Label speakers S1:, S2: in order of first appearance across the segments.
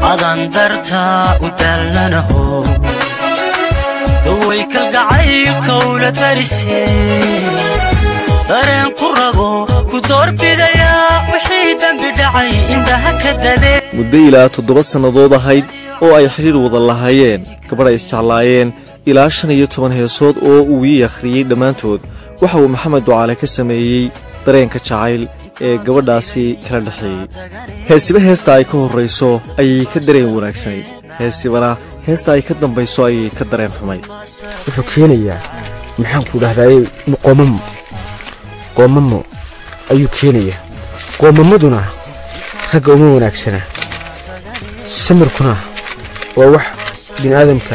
S1: adan dartaa u dallanaho daway kalgacaylkowla tarise dareen ku rabo ku doorbidayaa wixii dembi dhacay indhaha ka dade
S2: muddo ilaa toddoba sannadood ahayd oo ay xidhiir wada lahaayeen gabadh ay isjeclaayeen ilaa shan iyo toban heesood oo uu ii akhriyey dhammaantood waxa uu maxamed ducaale ka sameeyey dareenka jacayl ee gabadhaasi kala dhexeeyey heesiba heesta ay ka horrayso ayay ka dareen wanaagsanayd heesibana heesta ay ka dambayso ayay ka dareen xumayd
S3: wuxuu keenayaa maxaanku dhahdaye qoomamo qoomamo ayuu keenayaa qoomamaduna ragga uma wanaagsana samirkuna waa wax bini aadamka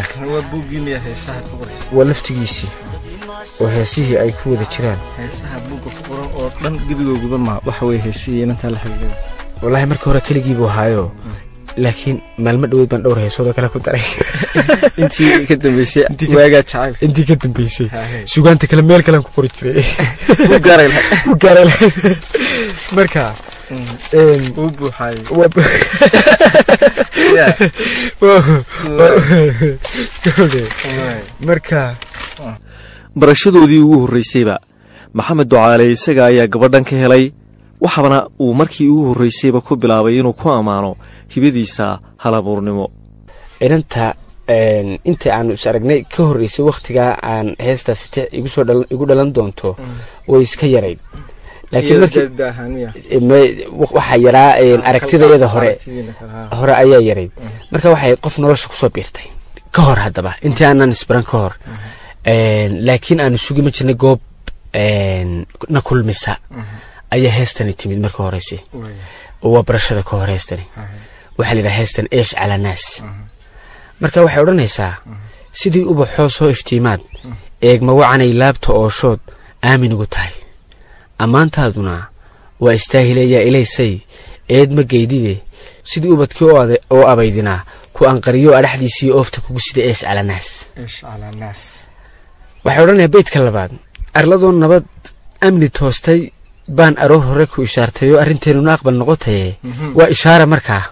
S3: waa laftigiisii oo heesihii ay ku wada jiraan
S2: oo dhan gebigooguba ma waxa weye heesihii inantaa la xiriirada
S3: wallaahi marka hore keligii buu ahaayo laakiin maalmo dhoweed baan dhowr heesoodoo kale ku daray
S2: intii ka dambeysay waagaa jacaylka
S3: intii ka dambeysay sugaanta kale meel kalean ku qori jiray
S2: u gaaray lahayd
S3: ku gaaray lahayd marka een,
S2: uu buuxaayay
S3: waa- marka
S2: barashadoodii ugu horraysayba maxamed ducaale isaga ayaa gabadhan ka helay waxaana uu markii ugu horraysayba ku bilaabay inuu ku ammaano hibadiisa halabuurnimo
S3: inanta een, inta aanu is aragnay ka horreysay wakhtigaa aan heestaasi ti- igu soo dhalan- igu dhalan doonto way iska yarayd laakiin markii me- waxaa yaraa een, aragtidayada hore hore ayaa yarayd marka waxay qof nolosha kusoo biirtay ka hor haddaba intii aanan isbaran ka hor Een, laakiin aanu sugi ma jirnay goob een, na kulmisa ayaa heestani timid marka horeyse oo waa barashada ka hor heestani waxaa la yidhaha heestan eesh cala naas marka waxay odhanaysaa sidii ubaxoo soo iftiimaad eegma wacanay laabta ooshood aamin ugu tahay ammaantaaduna waa istaahilayaa ilaysay eed ma geydide sidii ubadkii oo ade- oo abaydinaa ku anqariyo adhaxdiisii oofta kugu sida eesh cala naas waxay odhanayaa beydka labaad arladoo nabad amni toostay baan aroor hore ku ishaartayoo arrinteenuna aqbal noqotaye waa ishaara markaa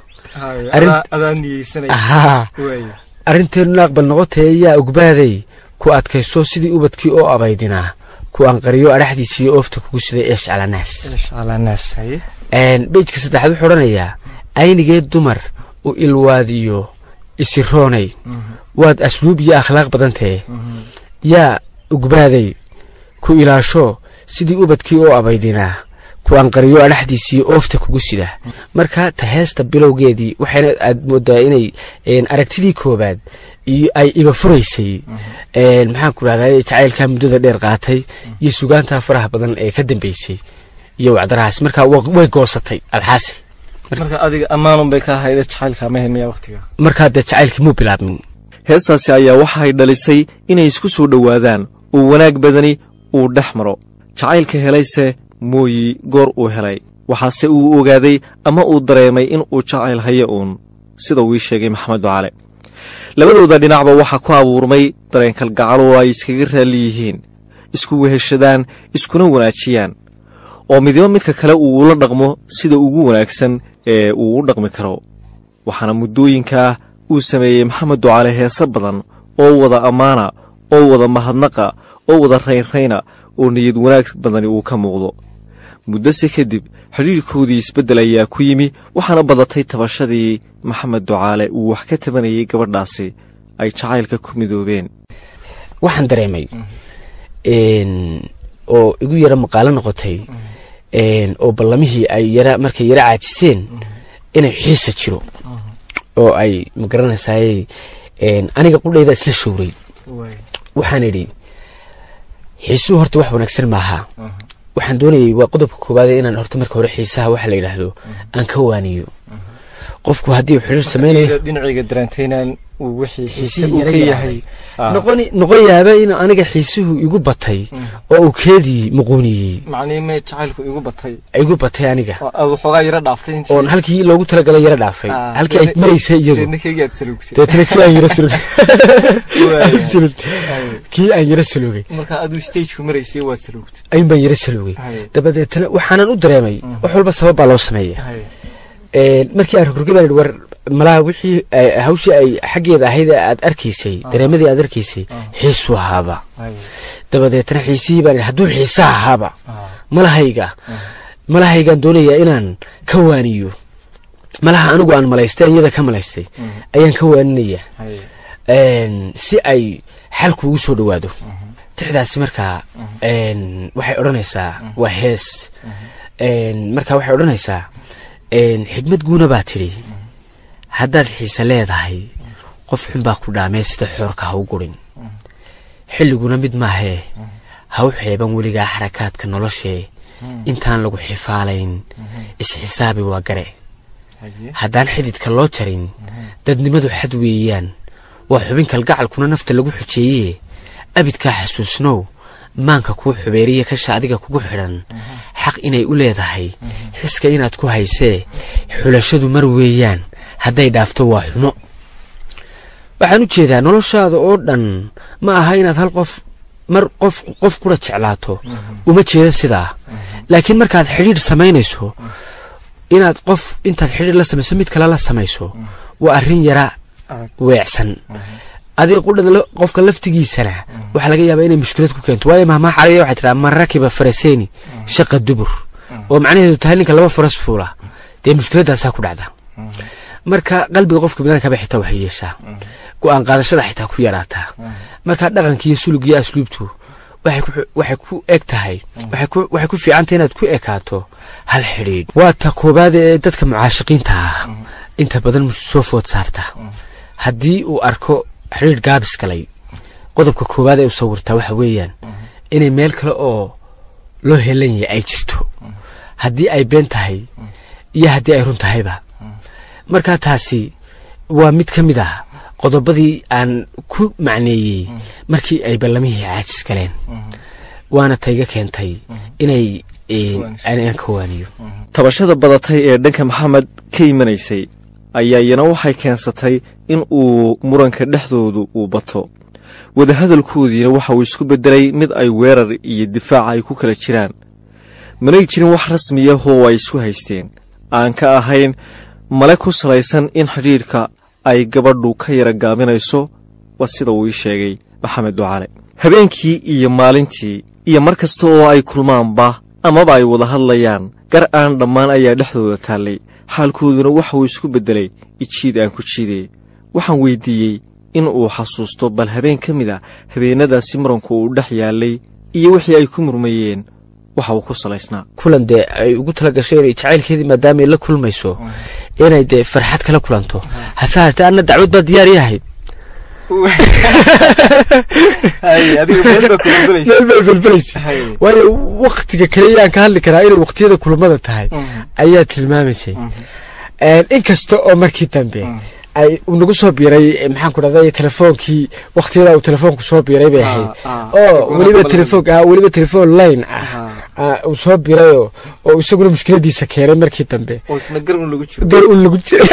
S3: ahaa arrinteenuna aqbal noqotaye yaa ogbaaday ku adkayso sidii ubadkii oo abaydinaa ku anqariyo adhaxdiisii oofta kugu siday eesh calanaas Een, beydka saddexaad wuxuu odhanayaa aynigee dumar u ilwaadiyo isiroonay waad asluub iyo akhlaaq badantee yaa ugbaaday ku ilaasho sidii ubadkii oo abaydinaa ku anqariyo adhaxdiisii oofta kugu sida marka ta heesta bilowgeedii waxayna aad moodaa inay een, aragtidii koobaad iyo ay iba furaysay een, maxaan ku dhahdaa jacaylkaa muddada dheer qaatay iyo sugaantaa faraha badan ee ka dambeysay iyo wacdarahaas marka wa- way goosatay alxaasil
S2: marka adiga ammaanun bay ka ahayde jacaylka ma helmiya waqtiga
S3: markaa dee jacaylkii muu bilaabmin
S2: heestaasi ayaa waxay dhalisay inay isku soo dhowaadaan uu wanaag badani uu dhex maro jacaylka helayse mooyi goor uu helay waxaase uu ogaaday ama uu dareemay in uu jacayl hayo uun sida uu ii sheegay maxamed ducale labadooda dhinacba waxaa ku abuurmay dareen kalgacal oo ay iskaga raalli yihiin isku weheshadaan iskuna wanaajiyaan oo midiba midka kale uu ula dhaqmo sida ugu wanaagsan ee uu u dhaqmi karo waxaana muddooyinkaa uu sameeyey maxamed ducaale heese badan oo wada ammaana oo wada mahadnaqa oo wada raynrayna oo niyad wanaag badani uu ka muuqdo muddose kadib xidhiirkoodii isbeddel ayaa ku yimi waxaana badatay tabashadii maxamed ducaale uu wax ka tabanayay gabadhaasi ay jacaylka ku midoobeen
S3: waxaan dareemay een, oo igu yara maqaalo noqotay een, oo ballamihii ay yara markay yara caajiseen inay xiisa jiro oo ay magaranaysaay een, aniga qudhayda isla showray waxaan idhi xiisuhu horta wax wanaagsan maaha waxaan doonayay waa qodobka koowaad inaan horta marka hore xiisaha waxa la yidhaahdo aan ka waaniyo qofku haddii uu xidhiir samaynayo
S2: dhinacayga dareentaynan uu wixii
S3: xiise uu ka yahay noqoni noqon yaaba in aniga xiisuhu igu batay oo uu keedii muquuniyey
S2: macnihii mee jacaylku igu batay
S3: igu batay aniga
S2: waxoogaa yara dhaaftay intii
S3: oon halkii loogu talagalay yara dhaafay
S2: Ah,
S3: halkii ay
S2: deedna-
S3: maraysay iyadu
S2: deedna kaygaad salugtay
S3: deetana kii aan yara sulugay
S2: Waaya.
S3: Sulug. kii aan yara sulugay
S2: marka aduu stagku maraysay waad salugtay
S3: ayun baan yara sulugay
S2: Haye.
S3: dabadeetana waxaanan u dareemay wax walba sabab baa loo sameeya Een, markii aan rogrogay baan idhi war malaha wixii ay- hawshii ay xaggeeda ahayd ee aad arkaysay dareemadii aad arkaysay xiisuu ahaaba dabadeetna xiisihii baan hadduu xiisa ahaaba malahayga malahaygaan doonayaa inaan ka waaniyo malaha anigu aan malaystay aan iyada ka malaystay ayaan ka waaninaya Een, si ay xalku ugu soo dhowaado tixdaasi markaa een, waxay odhanaysaa waa hees Een, markaa waxay odhanaysaa een, xigmad guuna baa tidhi haddaad xiise leedahay qof xun baa ku dhaamee sida xoorka ha u gurin xilliguna mid maahee ha u xeeban weligaa xarakaadka noloshee intaan lagu xifaalayn isxisaabi waa gare haddaan xididka loo jarin dadnimadu xad weeyaan waa xubin kalgacalkuna nafta lagu xujeeyee abidkaa xasuusnow maanka kuu xubeeriya kasha adiga kugu xidhan xaq inay u leedahay xiska inaad ku haysee xulashadu mar weeyaan hadday dhaafto waa xumo waxaan u jeedaa noloshaada oo dhan ma aha inaad hal qof mar qof qof kula jeclaato uma jeeda sidaa laakiin markaad xidhiidh samaynayso inaad qof intaad xidhiidh la samayso mid kale la samayso waa arrin yara weecsan adiga qudhada la- qofka laftigiisana waxaa laga yaabaa inay mushkilad ku keento waayo mahmaa carabiya waxay tiraa man rakiba faraseyni shaqa dubur oo macnaheedu tahay ninka laba faras fuula dee mushkiladaasaa ku dhacda marka qalbiga qofka binaadamkaba xitaa waxay yeeshaa go-aan qaadashada xitaa ku yaraataa marka dhaqanka iyo sulug iyo asluubtu waxay ku- waxay ku eg tahay waxay ku- waxay ku fiicantahay inaad ku ekaato hal xidhiidh waa ta koobaad ee dadka mucaashiqiinta ah inta badan soo food saarta haddii uu arko xidhiidh gaabis galay qodobka koowaad ee u sawirtaa waxa weeyaan inay meel kale oo loo helan yahay ay jirto haddii ay been tahay iyo haddii ay run tahayba marka taasi waa mid ka mid ah qodobadii aan ku macneeyey markii ay ballamihii caajis galeen waana tayga keentay inay eh, aan ka waaniyo
S2: tabashada badatay ee dhanka maxamed ka imanaysay ayaa iyana waxay keensatay in uu muranka dhexdoodu uu bato wadahadalkoodiina waxa uu isku beddelay mid ay weerar iyo difaac ay ku kala jiraan manay jirin wax rasmiya oo ay isku haysteen aan ka ahayn male ku salaysan in xidhiidhka ay gabadhu ka yara gaabinayso waa sida uu ii sheegay maxamed ducale habeenkii iyo maalintii iyo mar kasta oo ay kulmaanba amaba ay wada hadlayaan gar aan dhammaan ayaa dhexdooda taallay xaalkooduna waxa uu isku beddelay ijiid aan ku jiidee waxaan weyddiiyey in uu xasuusto bal habeen ka mid a habeennadaasi muranku uu dhex yaallay iyo wixii ay ku murmayeen waxa uu ku salaysnaa
S3: kulan dee ay ugu tala gashay inay jacaylkeedii maadaama ay la kulmayso inay dee farxad kala kulanto hase haatee anna dacwad baa diyaar ii ahayd meel bay belbelaysa waayo waktiga kale yaan ka hadli karaa inay waktiyada kulamada tahay ayaa tilmaamaysay inkasta oo markii dambe ay uu nagu soo biiray maxaan ku dhahday telefoonkii waktiyada uu telefoonku soo biiray bay ahayd oo weliba telefoon ah weliba telefoon line ah ah, uu soo biirayoo oo isaguna mushkiladiisa keenay markii dambe gar un lagu jiro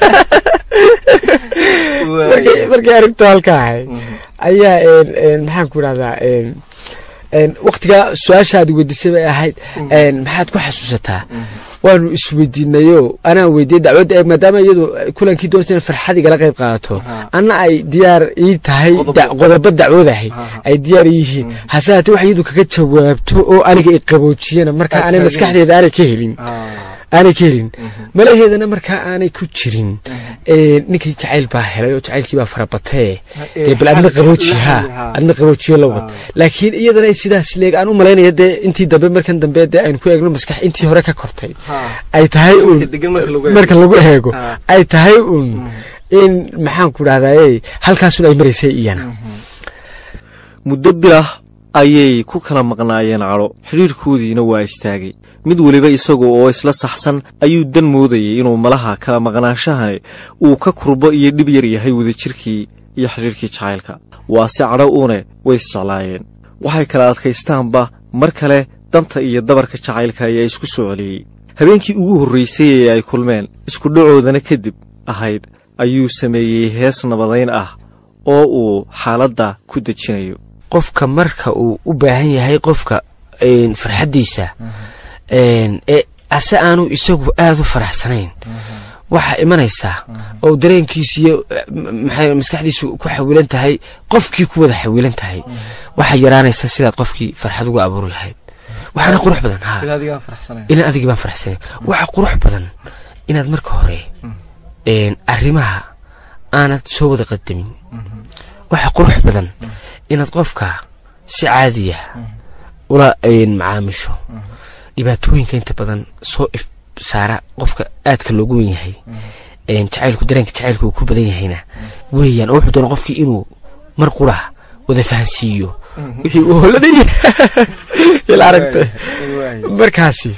S3: markay markay arrintu halka ahayd ayaa een, een, maxaan ku dhahdaa een, een, waktiga su-aashaad weydiisay bay ahayd een, maxaad ku xasuusataa waanu isweydiinayo anaa weydiiyey dacwadda eeg maadaama iyadu kulankii doonaysa in farxad igala qayb qaadato anna ay diyaar ii tahay da- qodobo dacwadahay ay diyaar ii yihiin hase haatee wax iyadu kaga jawaabto oo aniga i qaboojiyana marka aanay maskaxdeeda aanay ka helin aanay ka helin malaheedana markaa aanay ku jirin ee, ninkii jacayl baa helay oo jacaylkii baa farabatee dee bal adna qabooji ha adna qaboojiyo la wad laakiin iyadana ay sidaas leeg aan u malaynaya dee intii dambe markan dambe dee aynu ku eegno maskax intii hore ka kortay ay tahay un marka lagu eego ay tahay un in maxaan ku dhahdaa halkaasun ay maraysay iyana
S2: muddo bilah ayay ku kala maqnaayeen cadho xidhiidhkoodiina waa istaagay mid weliba isaga oo isla saxsan ayuu dan moodayay inuu malaha kala maqnaanshahani uu ka kurbo iyo dhib yar yahay wadajirkii iyo xidhiidhkii jacaylka waase cadho uune way isjeclaayeen waxay kala adkaystaanba mar kale danta iyo dabarka jacaylka ayaa isku soo celiyey habeenkii ugu horraysay ee ay kulmeen isku dhacoodana kadib ahayd ayuu sameeyey hees nabadayn ah oo uu xaaladda ku dejinayo
S3: qofka marka uu u baahan yahay qofka een, farxaddiisa een, ee ase aanu isagu aada u faraxsanayn waxaa imanaysaa oo dareenkiisa iyo maxay maskaxdiisu ku xawilan tahay qofkii ku wada xawilan tahay waxaa yaraanaysaa sidaad qofkii farxad uga abuuri lahayd waxaana qurux badan ha ilaa adigii baan faraxsanay waxaa qurux badan inaad marka hore arrimaha aanad soo wada qadamin waxaa qurux badan inaad qofka si caadiya ula macaamisho dhibaatooyinka inta badan soo if saara qofka aadka loogu wen yahay jacaylku dareenka jacaylku uu ku badan yahayna weeyaan oo wuxuu doona qofkii inuu mar qura wada fahansiiyo wixii uu holaday ila aragta markaasi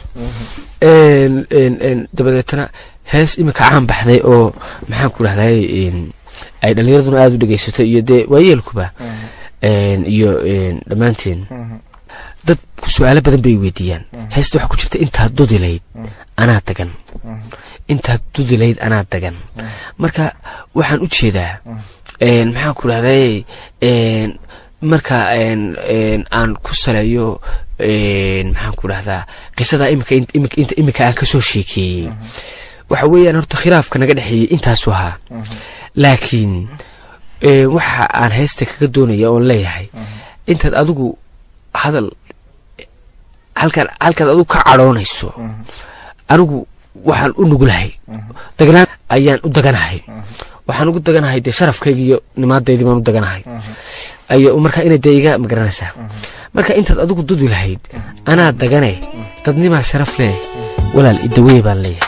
S3: dabadeetana hees iminka caan baxday oo maxaan ku dhahday ay dhallinyaraduna aada u dhegaysato iyo dee waayeelkuba iyo dhammaanteen dad su-aalo badan bay weydiiyaan heesta waxaa ku jirta intaad dudilayd anaa dagan intaad dudilayd anaa dagan marka waxaan u jeedaa maxaan ku dhahday marka aan ku saleeyo maxaan ku dhahdaa qisadaa imika aan ka soo sheekeeyey waxa weeyaan horta khilaafka naga dhexeeyey intaasu ahaa laakiin waxa aan heesta kaga doonaya oon leeyahay intaad adigu hadal halkaan halkaad adigu ka cadhoonayso anigu waxaan u nugulahay dagnaan ayaan u daganahay waxaan ugu daganahay dee sharafkayga iyo nimaadaydii baan u daganahay ayo marka inay dee iga magaranaysaa marka intaad adigu dudi lahayd anaa dagane dadnimaa sharaf leh walaal idaweye baan leeyahay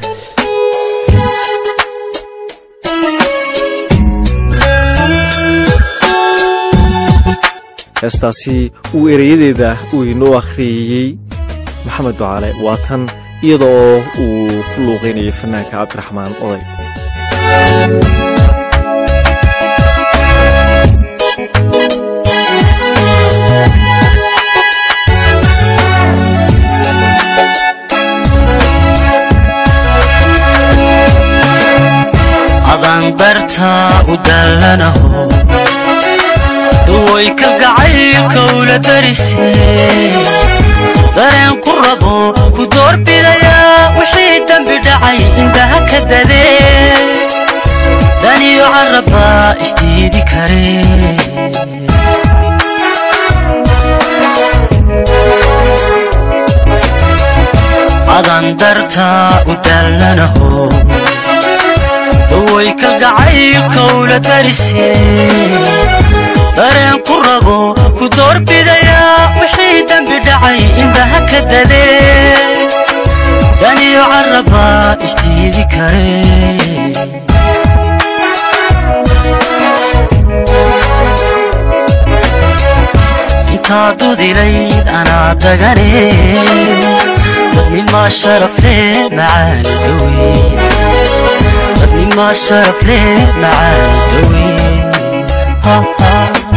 S2: heestaasi uu ereyadeeda uu inoo akhriyeyey maxamed ducaale waa tan iyada oo uu ku luuqaynayay fanaanka cabdiraxmaan oday
S1: adaan bartaa u dallanaho duway ka gacaylka ula darisee dareen ku rabo ku doorbidayaa wixii dembi dhacay indhaha ka dadee daniyo carrabbaa isdiidi karee adan dartaa u dallanaho duway ka gacaylka ula darisee dareen ku rabo ku doorbidayaa wixii dembi dhacay indhaha ka dadee daniyo carrabbaa isdiidi karee intaa dudilayd anaa dagane dadnimaa sharafle macaani dawe dadnimaa sharafle macaani dawe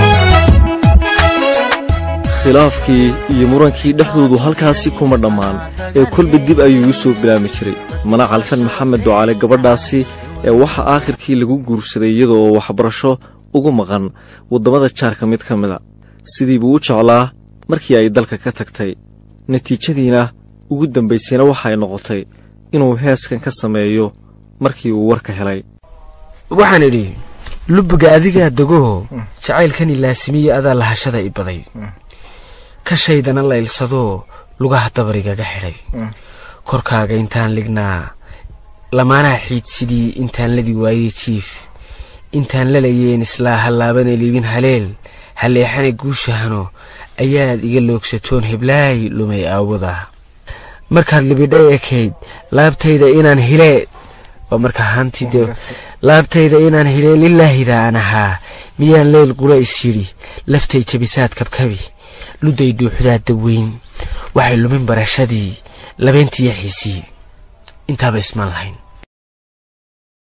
S2: khilaafkii iyo murankii dhexdoodu halkaasi kuma dhammaan ee kolba dib ayuu u soo bilaami jiray mana calfan maxamed ducaale gabadhaasi ee waxa aakhirkii lagu guursaday iyada oo waxbarasho ugu maqan waddamada jaarka mid ka mida sidii buu u jeclaa markii ay dalka ka tagtay natiijadiina ugu dambaysayna waxay noqotay inuu heeskan ka sameeyo markii uu warka helay
S3: waxaan idhi lubiga adigaa degoo jacaylkani laasimiye adaa lahashada i baday kashaydana laylsadoo lugaha dabarigaga xidhay korkaaga intaan lignaa lamaanaha xiid sidii intaan ladi waayey jiif intaan lalayeen islaa hallaabana liibin haleel halleexana guushahano ayaad iga loogsatoon heblaay lumay aawada markaad libidha ekayd laabtayda inaan hilee waa markaa haantii dee laabtayda inaan hilee lilaahida aan ahaa miyaan leyl qura is yidhi laftay jabisaad kabkabi ludday dhuuxdaa daweyn waxay lumin barashadii labeentiiyo xiisii intaaba ismaan lahayn